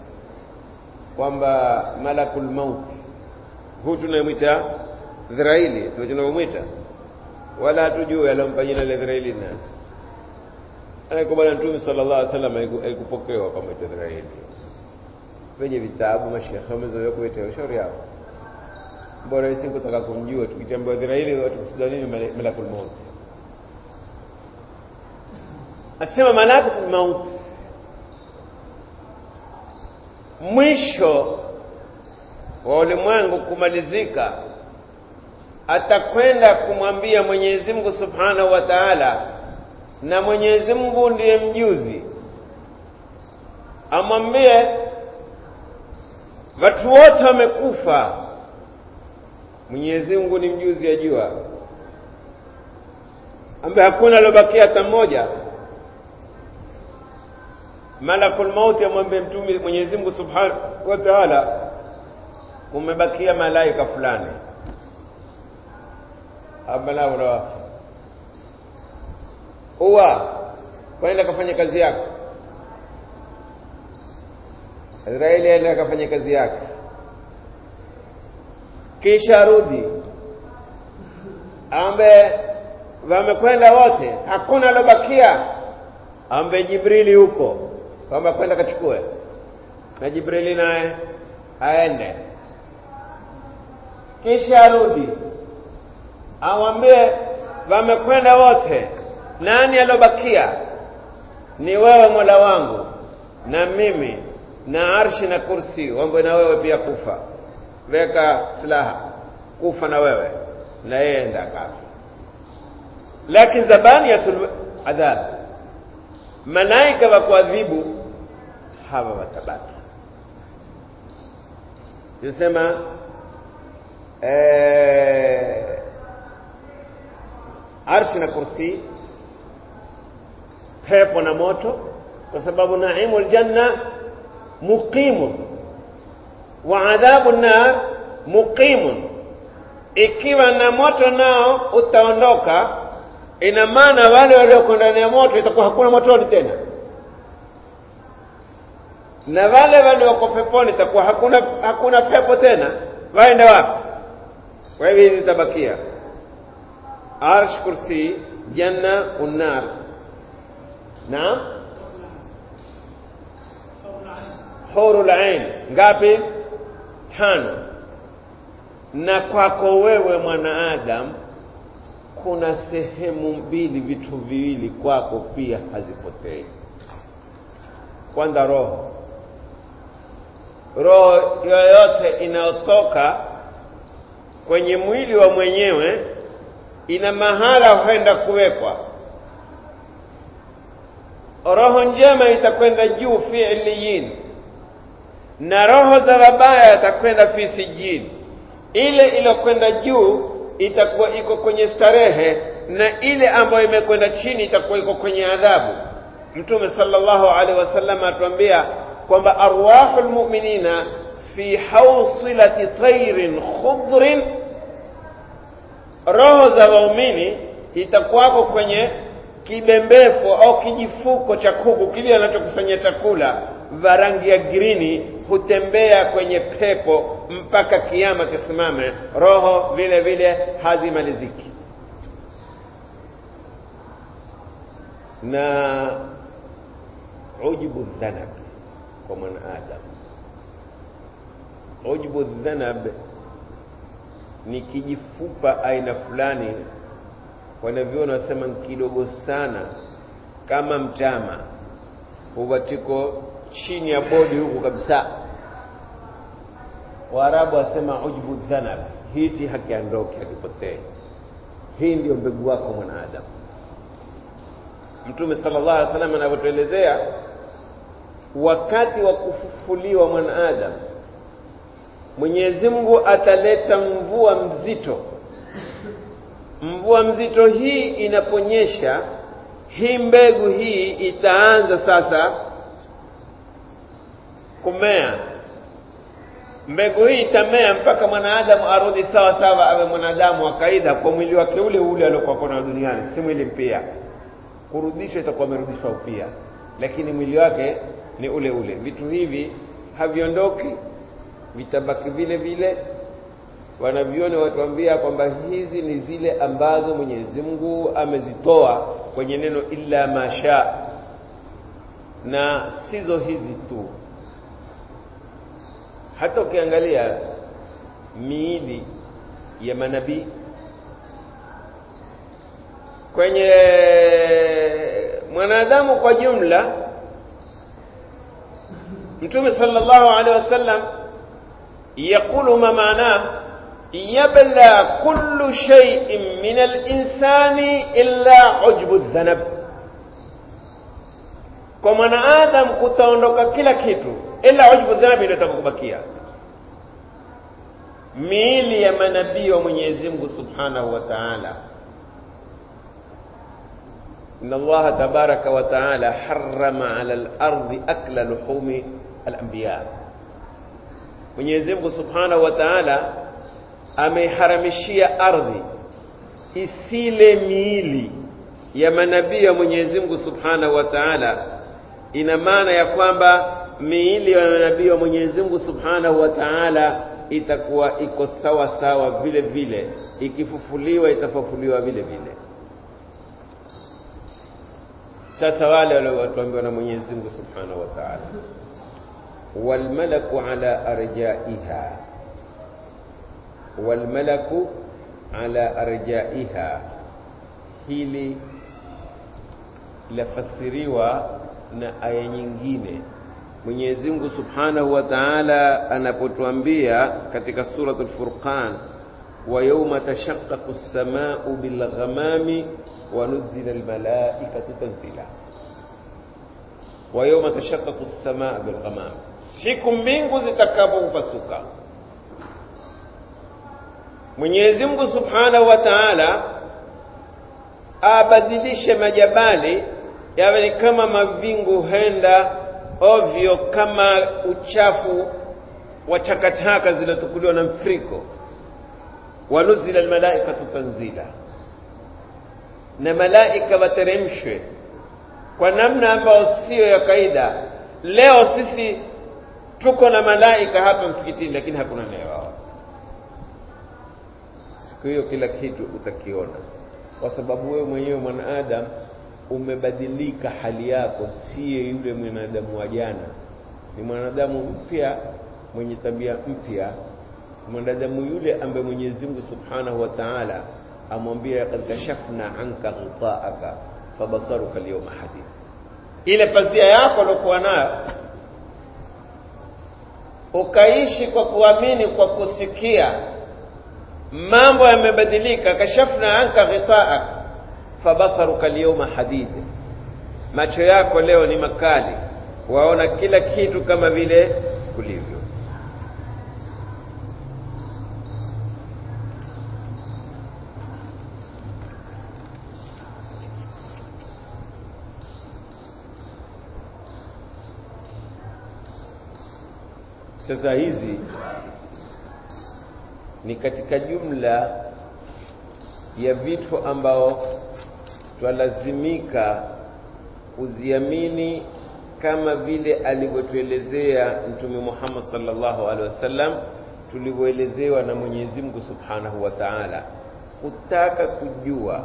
kwamba malakul maut huu tunamwita Dhiraili sio tunamwita wala hatujui alompa jina la Dhiraili na anaiko bwana mtume sallallahu alaihi wasallam alikupokewa kama Dhiraili kwenye vitabu mashekhe wamezoea kuita ushauri yao bora sisi kutaka kumjua tukitambua Dhiraili watu kusudia nini malakul maut asema malakul maut mwisho wa ulimwengu kumalizika atakwenda kumwambia Mwenyezi Mungu Subhanahu wa Ta'ala na Mwenyezi Mungu ndiye mjuzi amwambie watu wote wamekufa Mwenyezi Mungu ni mjuzi ajua ambaye hakuna alobakia hata mmoja malakul mauti amwambie mtume Mwenyezi Mungu Subhanahu wa Ta'ala kumebakia malaika fulani abalao na uwa kwenda kafanya kazi yako Israeli aenda akafanya kazi yake kisha rudi ambe wamekwenda wote hakuna alobakia ambe Jibrili huko kwamba kwenda kachukue na Jibrili naye aende kisha arudi awambie wamekwenda wote nani alobakia ni wewe mola wangu na mimi na arshi na kursi wambe na wewe pia kufa weka silaha kufa na wewe na yeye enda kafa lakini zabaniyatul adhab malaika wa kuadhibu hawa watabaki yosema eh, arshi na kursi pepo na moto kwa sababu naimu aljanna muqimun wa adhabu nar muqimun ikiwa na moto nao utaondoka ina maana wale walioko ndani ya moto itakuwa hakuna motoni tena na wale walioko peponi itakuwa hakuna hakuna pepo tena waende wapi kwa hivyo hizi zitabakia arsh kursi janna unnar naam hurul ain ngapi tano na kwako wewe mwanaadamu kuna sehemu mbili vitu viwili kwako pia hazipotei kwanza roho roho yoyote inayotoka kwenye mwili wa mwenyewe ina mahala huenda kuwekwa roho njema itakwenda juu fi iliyin na roho za wabaya itakwenda fi sijini ile iliyokwenda juu itakuwa iko kwenye starehe na ile ambayo imekwenda chini itakuwa iko kwenye adhabu mtume sallallahu alaihi wasallam atuambia kwamba arwahul mu'minina fi hawsilati tairin khudrin roho za waumini itakuwako kwenye kibembefu au kijifuko cha kuku kile anachokusanyia chakula vya rangi ya grini hutembea kwenye pepo mpaka kiama kisimame roho vile vile hazimaliziki na ujubu dhanab kwa mwanadamu ujubu dhanab ni kijifupa aina fulani wanavyoona wasema kidogo sana kama mtama huwa tiko chini ya bodi huku kabisa waarabu wasema ujbu dhanab hiti hakiondoki hakipotee hii ndio mbegu wako mwanadamu mtume sallallahu alaihi wasallam anavyotuelezea wakati wa kufufuliwa mwanadamu mwenyezi mungu ataleta mvua mzito mvua mzito hii inaponyesha hii mbegu hii itaanza sasa kumea mbegu hii itamea mpaka mwanadamu arudi sawa sawa awe mwanadamu wa kawaida kwa mwili wake ule ule aliokuwa nao duniani si mwili mpya kurudishwa itakuwa amerudishwa upya lakini mwili wake ni ule ule vitu hivi haviondoki vitabaki vile vile wanavyoni watuambia kwamba hizi ni zile ambazo mwenyezi mungu amezitoa kwenye neno illa masha na sizo hizi tu hata ukiangalia miili ya manabii kwenye mwanadamu kwa jumla mtume sallallahu alaihi wasallam yaqulu ma maanah yabla kullu shay'in min al-insani illa ujbu dhanab kwa mwanaadam kutaondoka kila kitu ila ujbu dhambi ndio itakubakia miili ya manabii wa Mwenyezi Mungu Subhanahu wa Ta'ala إن الله تبارك وتعالى حرم على الأرض أكل لحوم الأنبياء Mwenyezi Mungu Subhanahu wa Ta'ala ameiharamishia ardhi isile miili ya manabii wa Mwenyezi Mungu Subhanahu wa Ta'ala ina maana ya kwamba miili ya manabii wa Mwenyezi Mungu Subhanahu wa Ta'ala itakuwa iko sawa sawa vile vile ikifufuliwa itafufuliwa vile vile sasa wale waliotuambiwa na Mwenyezi Mungu Subhanahu wa Ta'ala walmalaku ala arjaiha walmalaku ala arjaiha hili lafasiriwa na aya nyingine Mwenyezi Mungu Subhanahu wa Ta'ala anapotuambia katika suratul Furqan wa yawma tashaqqaqu as-samaa'u bil ghamami wa nuzila al malaikatu tanzila wa yawma tashaqqaqu as-samaa'u bil ghamam siku mbingu zitakapopasuka Mwenyezi Mungu Subhanahu wa Ta'ala abadilishe majabali yawe ni kama mavingu henda ovyo kama uchafu wa takataka zilizotukuliwa na mfriko wanuzila almalaikatu tanzila na malaika wateremshwe kwa namna ambayo siyo ya kaida leo sisi tuko na malaika hapa msikitini lakini hakuna nayewao siku hiyo kila kitu utakiona kwa sababu wewe mwenyewe mwanadamu umebadilika hali yako siye yule mwanadamu wa jana ni mwanadamu mpya mwenye tabia mpya mwanadamu yule ambaye Mwenyezi Mungu Subhanahu wa Ta'ala amwambia kad kashafna anka ghitaaka fabasaruka alyawma hadid ile pazia yako uliokuwa nayo ukaishi kwa kuamini kwa kusikia mambo yamebadilika kashafna anka ghitaak fabasaruka alyawma hadid macho yako leo ni makali waona kila kitu kama vile kulivyo sasa hizi ni katika jumla ya vitu ambao twalazimika kuziamini kama vile alivyotuelezea mtume Muhammad sallallahu alaihi wasallam tulivyoelezewa na Mwenyezi Mungu Subhanahu wa Ta'ala kutaka kujua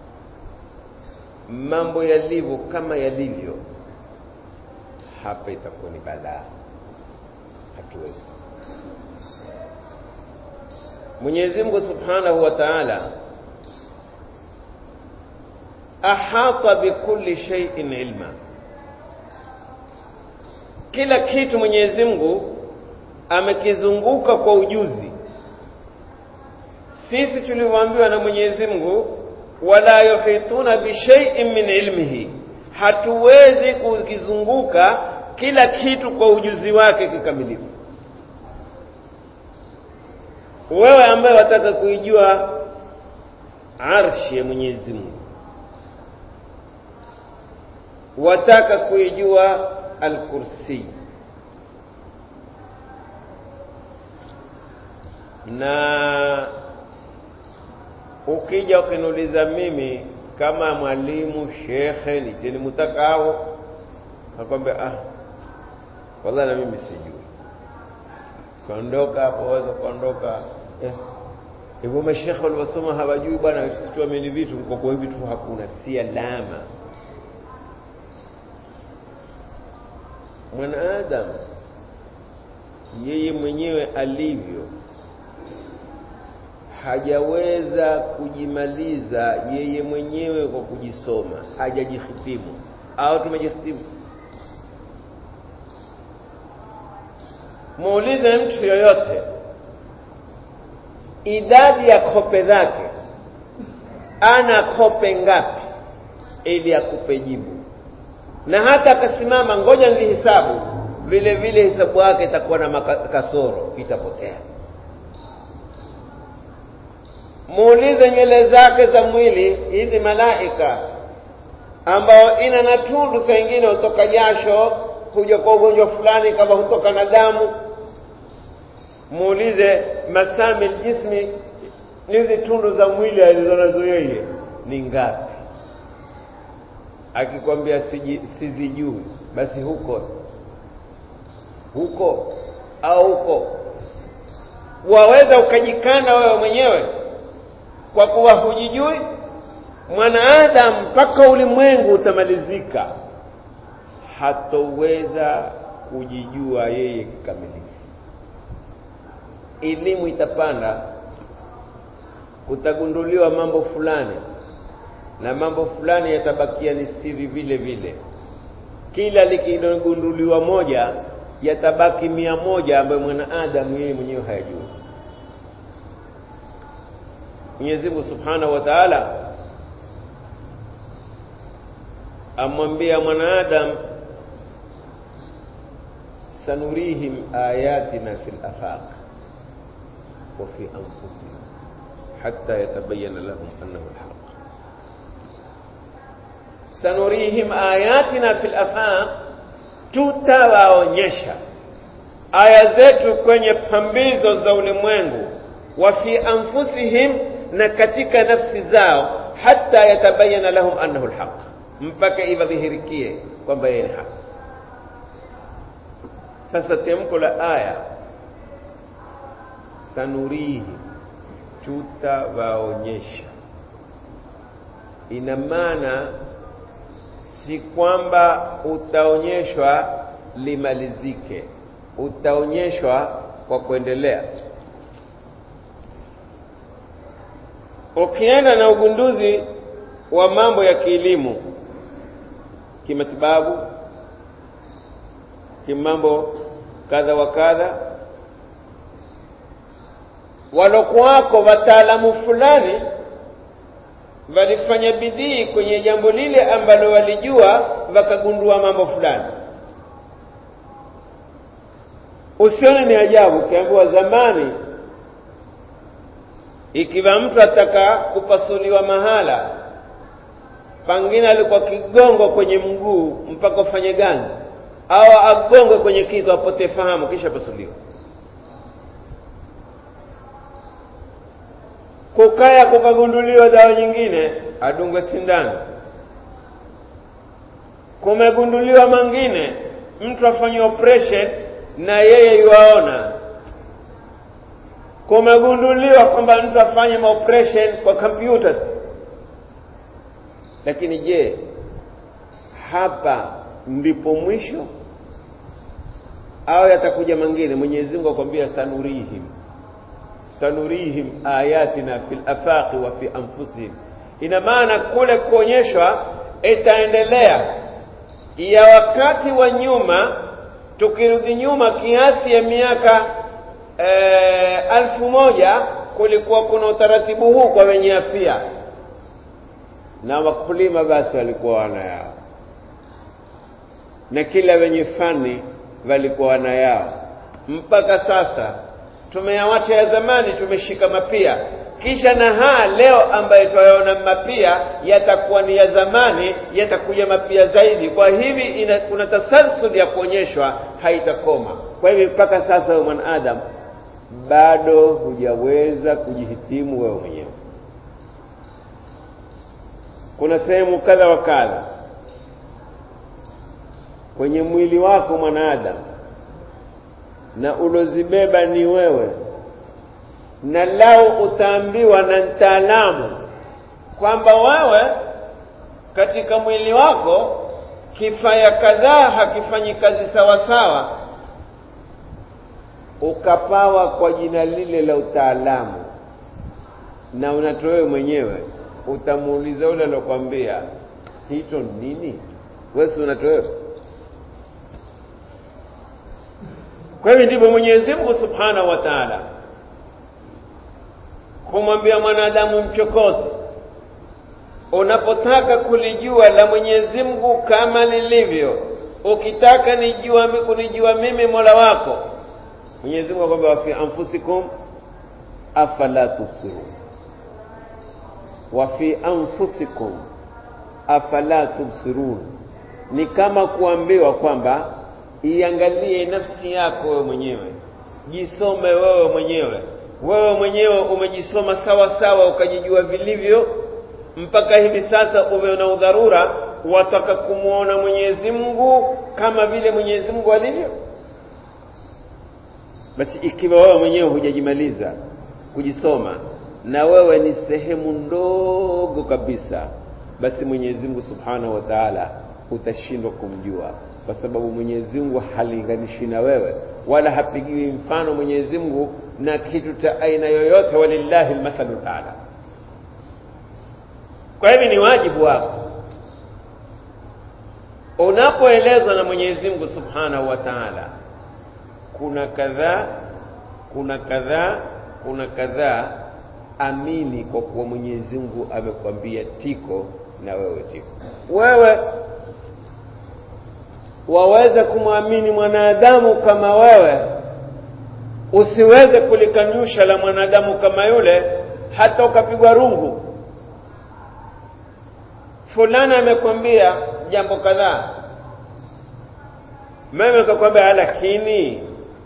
mambo yalivyo kama yalivyo hapa itakuwa ni balaa hatuwezi Mwenyezi Mungu Subhanahu wa Ta'ala ahata bikulli shay'in ilma kila kitu Mwenyezi Mungu amekizunguka kwa ujuzi sisi tulivyoambiwa na Mwenyezi Mungu wala yuhituna bi shay'in min ilmihi hatuwezi kukizunguka kila kitu kwa ujuzi wake kikamilifu wewe ambaye wataka kuijua arshi ya Mwenyezi Mungu wataka kuijua al-kursi na ukija ukiniuliza mimi kama mwalimu shekhe niteni mutakao nakwambia ah wallahi na mimi sijui kaondoka hapo waweza kuondoka hivyo eh. mashekhe waliosoma hawajui bwana situamini vitu kwa kwa vitu hakuna si alama mwanadamu yeye mwenyewe alivyo hajaweza kujimaliza yeye mwenyewe kwa kujisoma hajajihitimu au tumejihitimu muulize mtu yoyote idadi ya kope zake ana kope ngapi ili akupe jibu na hata akasimama ngoja nilihesabu vile vile hesabu yake itakuwa na kasoro itapotea muulize nywele zake za mwili hizi malaika ambao ina na tundu saa ingine hutoka jasho kuja kwa ugonjwa fulani kama hutoka na damu muulize masami jismi hizi tundu za mwili alizonazo yeye ni ngapi akikwambia sizijui basi huko huko au huko waweza ukajikana wewe mwenyewe kwa kuwa hujijui mwanaadamu mpaka ulimwengu utamalizika hatoweza kujijua yeye kikamilifu elimu itapanda kutagunduliwa mambo fulani na mambo fulani yatabakia ni siri vile vile kila likigunduliwa moja yatabaki mia moja ambayo mwanaadamu yeye mwenyewe hayajui Mwenyezi Mungu Subhanahu wa Ta'ala amwambia mwanaadam sanurihim ayatina fil afaq wa fi anfusihim hatta yatabayyana lahum annahu alhaq sanurihim ayatina fil afaq tutawaonyesha aya zetu kwenye pambizo za ulimwengu wa fi anfusihim na katika nafsi zao hata yatabayana lahum annahu alhaq mpaka iwadhihirikie kwamba yeye ni haki sasa temko la aya sanurihi tutawaonyesha ina maana si kwamba utaonyeshwa limalizike utaonyeshwa kwa kuendelea ukienda na ugunduzi wa mambo ya kielimu kimatibabu kimambo kadha wa kadha walokuwako wataalamu fulani walifanya bidii kwenye jambo lile ambalo walijua wakagundua mambo fulani usione ni ajabu ukiambiwa zamani ikiwa mtu ataka kupasuliwa mahala pangine alikuwa kigongo kwenye mguu mpaka ufanye ganzi au agongwe kwenye kitu apotee fahamu kisha pasuliwa kukaya kukagunduliwa dawa nyingine adungwe sindano kumegunduliwa mangine mtu afanye operation na yeye yuaona kumegunduliwa kwamba mtu afanye maoperation kwa kompyuta lakini je hapa ndipo mwisho au yatakuja mangine mwenyezi mungu akwambia sanurihim sanurihim ayatina fil afaqi wa fi anfusihim ina maana kule kuonyeshwa itaendelea ya wakati wa nyuma tukirudi nyuma kiasi ya miaka e, alfu moja kulikuwa kuna utaratibu huu kwa wenye afya na wakulima basi walikuwa wana yao na kila wenye fani walikuwa wana yao mpaka sasa tumeyawacha ya zamani tumeshika mapia kisha na haa leo ambayo twayaona mapia yatakuwa ni ya zamani yatakuja mapia zaidi kwa hivi ina, kuna tasalsul ya kuonyeshwa haitakoma kwa hivi mpaka sasa wewe mwanadamu bado hujaweza kujihitimu wewe mwenyewe kuna sehemu kadha wa kadha kwenye mwili wako mwanadamu na ulozibeba ni wewe na lau utaambiwa na mtaalamu kwamba wewe katika mwili wako kifaya kadhaa hakifanyi kazi sawa sawa ukapawa kwa jina lile la utaalamu na unatowewe mwenyewe utamuuliza ule alokwambia hicho nini wesi unatowewe kwa hivyo ndivyo mwenyezi mungu subhanahu wa taala kumwambia mwanadamu mchokozi unapotaka kulijua la mwenyezi mungu kama lilivyo ukitaka nijua kunijua mimi mola wako mwenyezi mungu akwambia wafi anfusikum afala tubsirun wafi anfusikum afala tubsirun ni kama kuambiwa kwamba iangalie nafsi yako wewe mwenyewe jisome wewe mwenyewe wewe mwenyewe umejisoma sawa sawa ukajijua vilivyo mpaka hivi sasa umeona udharura wataka kumwona mwenyezi mungu kama vile mwenyezi mungu alivyo basi ikiwa wewe mwenyewe hujajimaliza kujisoma na wewe ni sehemu ndogo kabisa basi mwenyezi mungu subhanahu wa taala utashindwa kumjua kwa sababu mwenyezi mungu halinganishi na wewe wala hapigiwi mfano mwenyezi mungu na kitu cha aina yoyote walillahi lmathalu lala kwa hivi ni wajibu wako unapoelezwa na mwenyezi mungu subhanahu wa taala kuna kadhaa kuna kadhaa kuna kadhaa amini kwa kuwa mwenyezi mungu amekwambia tiko na wewe tiko wewe waweze kumwamini mwanadamu kama wewe usiweze kulikanyusha la mwanadamu kama yule hata ukapigwa rungu fulani amekwambia jambo kadhaa mimi nikakwambia lakini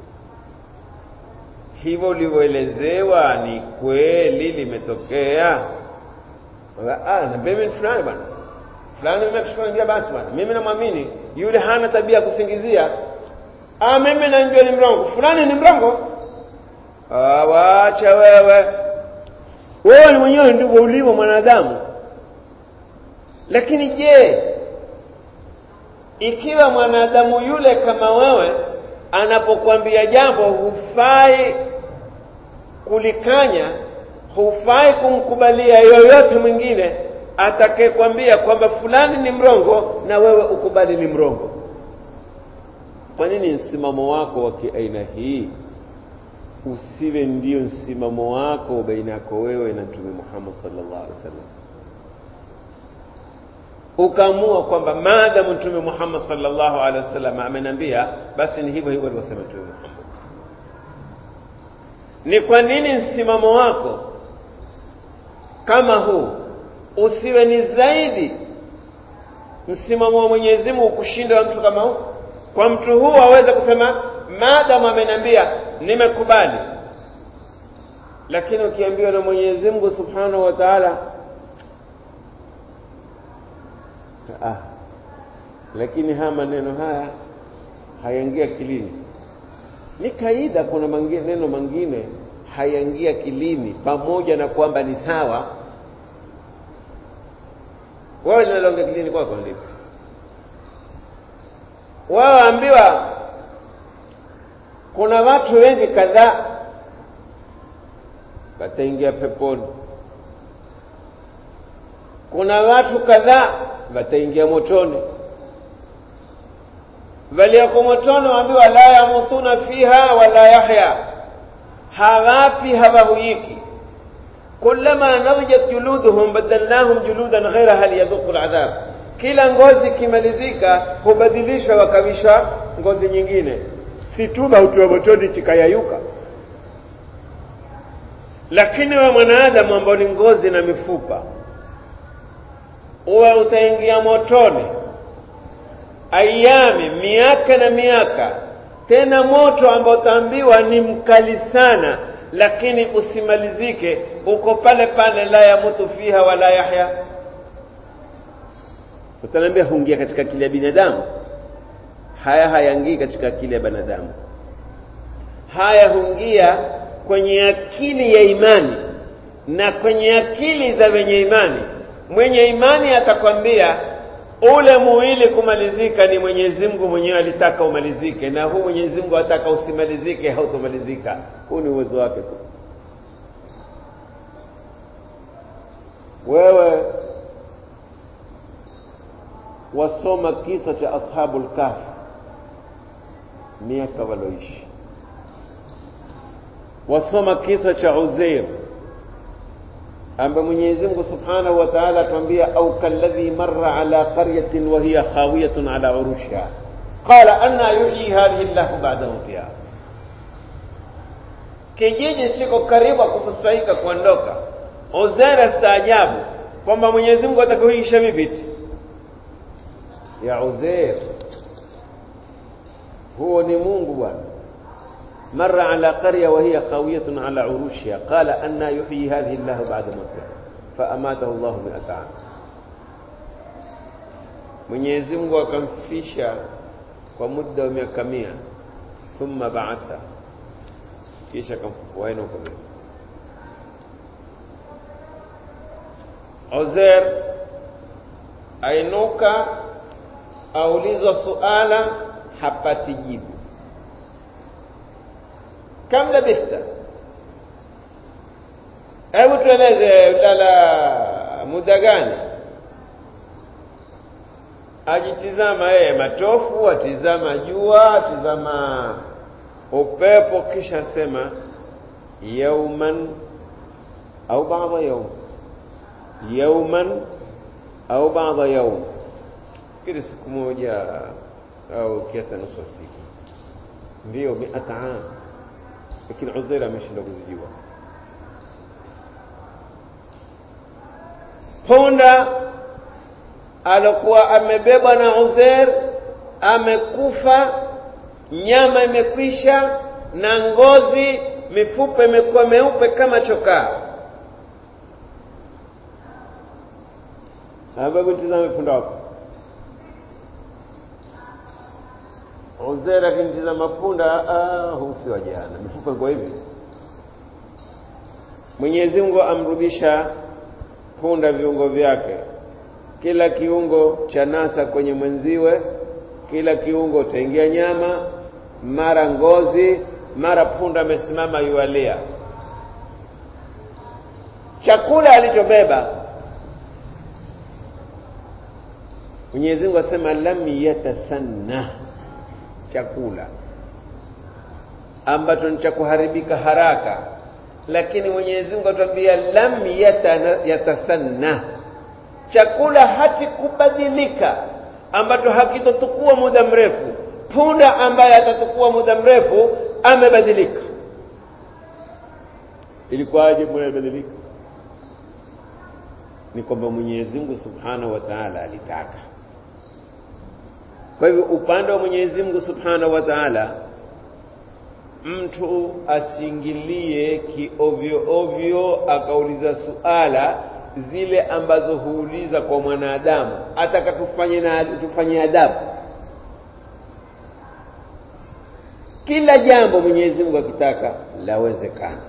hivyo ulivyoelezewa ni kweli limetokea ah na mimi fulani bwana fulani nimekushukuru basi bwana mimi namwamini yule hana tabia ya kusingizia ah mimi najua ni mrongo fulani ni mrongo ah waacha wewe wewe ni mwenyewe ndivyo ulivyo mwanadamu lakini je ikiwa mwanadamu yule kama wewe anapokuambia jambo hufai kulikanya hufai kumkubalia yoyote mwingine atakayekwambia kwamba fulani ni mrongo na wewe ukubali ni mrongo kwa nini msimamo wako wa kiaina hii usiwe ndio msimamo wako baina yako wewe na mtume Muhammad sallallahu alaihi wasallam ukaamua kwamba maadamu mtume Muhammad sallallahu alaihi wasallam amenambia basi ni hivyo hivyo alivyosema mtume Muhammad ni kwa nini msimamo wako kama huu usiwe ni zaidi msimamo wa Mwenyezi Mungu kushinda wa mtu kama huu kwa mtu huu aweze kusema maadamu amenambia nimekubali lakini ukiambiwa na Mwenyezi Mungu Subhanahu wa Ta'ala ah lakini haya maneno haya hayaingia kilini ni kaida kuna maneno mengine hayaingia kilini pamoja na kwamba ni sawa wewe linaloingia kilini kwako ndipo wao ambiwa kuna watu wengi kadhaa wataingia peponi kuna watu kadhaa wataingia motoni walioko motoni waambiwa la yamutuna fiha wala yahya hawapi hawahuyiki kullama nadijat juluduhum badalnahum juludan ghairaha liyadhuqu ladhab kila ngozi ikimalizika hubadilishwa wakavishwa ngozi nyingine si tu mautiwa motoni chikayayuka lakini we mwanadamu ambao ni ngozi na mifupa uwe utaingia motoni ayami miaka na miaka tena moto ambao utaambiwa ni mkali sana lakini usimalizike uko pale pale la yamutu fiha wala yahya utaniambia huingia katika akili ya binadamu haya hayaingii katika akili ya binadamu haya huingia kwenye akili ya imani na kwenye akili za wenye imani mwenye imani atakwambia ule muwili kumalizika ni Mwenyezi Mungu mwenyewe alitaka umalizike na huu Mwenyezi Mungu ataka usimalizike hautomalizika huu ni uwezo wake tu wewe wasoma kisa cha ashabul kahfi miaka waloishi wasoma kisa cha Uzair ambaye Mwenyezi Mungu Subhanahu wa Ta'ala atuambia au kalladhi marra ala qaryatin wa hiya khawiyatun ala urushiha qala anna yuhyi hadhihi Allahu ba'da mawtiha kijiji siko karibu kufusaika kuondoka Uzair staajabu kwamba Mwenyezi Mungu atakuisha vipi ya Uzair huo ni Mungu bwana مر على قرية وهي خاوية على عروشها قال أن يحيي هذه الله بعد موتها فأماته الله مئة عام Mwenyezi Mungu akamfisha kwa muda wa miaka mia thumma baatha kisha akamfufua ina huko Uzair ainuka aulizwa suala hapati jibu kam labista hebu tueleze ulala muda gani ajitizama yeye matofu atizama jua atizama upepo kisha sema yauman au baadha yaum yauman au baadha yaum kile siku moja au kiasi nusu siku ndio miata am lakini Uzair ameshindwa kuzijua punda alokuwa amebebwa na Uzair amekufa nyama imekwisha na ngozi mifupa imekuwa meupe kama chokaa hebu tizame punda wako Uzair akinitizama punda ah huu si wa jana mifupa iko hivi Mwenyezi Mungu amrudisha punda viungo vyake kila kiungo cha nasa kwenye mwenziwe kila kiungo utaingia nyama mara ngozi mara punda amesimama yualia chakula alichobeba Mwenyezi Mungu asema lam yatasanna chakula ambacho ni cha kuharibika haraka lakini Mwenyezi Mungu atuambia lam yatasanna chakula hati kubadilika ambacho hakitotukua muda mrefu punda ambaye atatukua muda mrefu amebadilika ilikuwaje mbona imebadilika ni kwamba Mwenyezi Mungu Subhanahu wa Ta'ala alitaka kwa hivyo upande wa Mwenyezi Mungu Subhanahu wa Ta'ala mtu asiingilie kiovyo ovyo akauliza suala zile ambazo huuliza kwa mwanadamu ataka tufanye na tufanye adabu kila jambo Mwenyezi Mungu akitaka lawezekana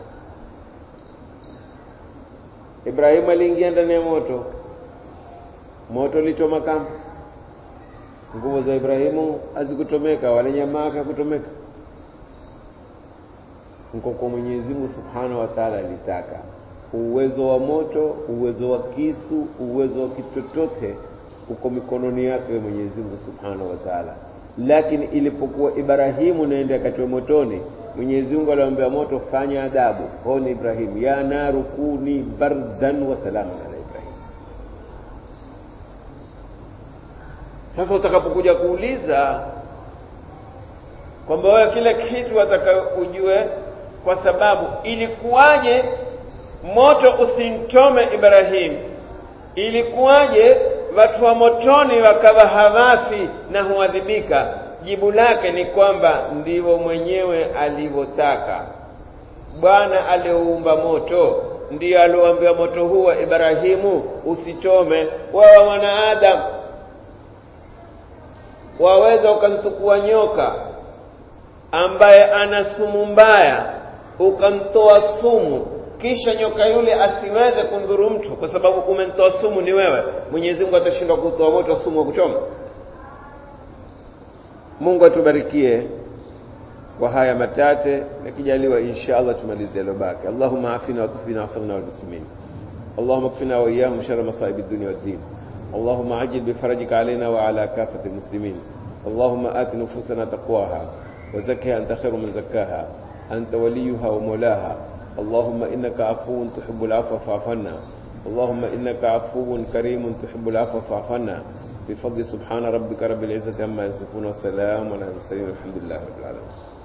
Ibrahimu aliingia ndani ya moto moto lichoma kama nguvu za Ibrahimu hazikutomeka wala nyama yake hakutomeka mko kwa Mwenyezi Mungu Subhanahu wa Ta'ala alitaka uwezo wa moto uwezo wa kisu uwezo wa kitu chochote uko mikononi yake Mwenyezi Mungu Subhanahu wa Ta'ala lakini ilipokuwa Ibrahimu naenda akatiwa motoni Mwenyezi Mungu aliambia moto fanya adabu honi Ibrahimu ya naru kuni bardan wa salaman ala Ibrahim sasa utakapokuja kuuliza kwamba wewe kila kitu wataka ujue kwa sababu ilikuwaje moto usimchome Ibrahim ilikuwaje watu wa motoni wakawa hawafi na huadhibika jibu lake ni kwamba ndivyo mwenyewe alivyotaka bwana alioumba moto ndiyo alioambia moto huu wa Ibrahimu usichome wewe mwanadamu waweza ukamtukua nyoka ambaye ana sumu mbaya ukamtoa sumu kisha nyoka yule asiweze kundhuru mtu kwa sababu umemtoa sumu ni wewe Mwenyezi Mungu atashindwa kutoa moto sumu wa kuchoma Mungu atubarikie kwa haya matate nakijaliwa insha Allah tumalize lobaki Allahumma afina wa tufina wafirna wal muslimin اللهم اكفنا واياهم شر مصائب الدنيا والدين اللهم عجل بفرجك علينا وعلى كافة المسلمين اللهم آت نفوسنا تقواها وزكها أنت خير من زكاها أنت وليها ومولاها اللهم إنك عفو تحب العفو فاعف عنا اللهم إنك عفو كريم تحب العفو فاعف عنا بفضل سبحان ربك رب العزة عما يصفون وسلام على المرسلين والحمد لله رب العالمين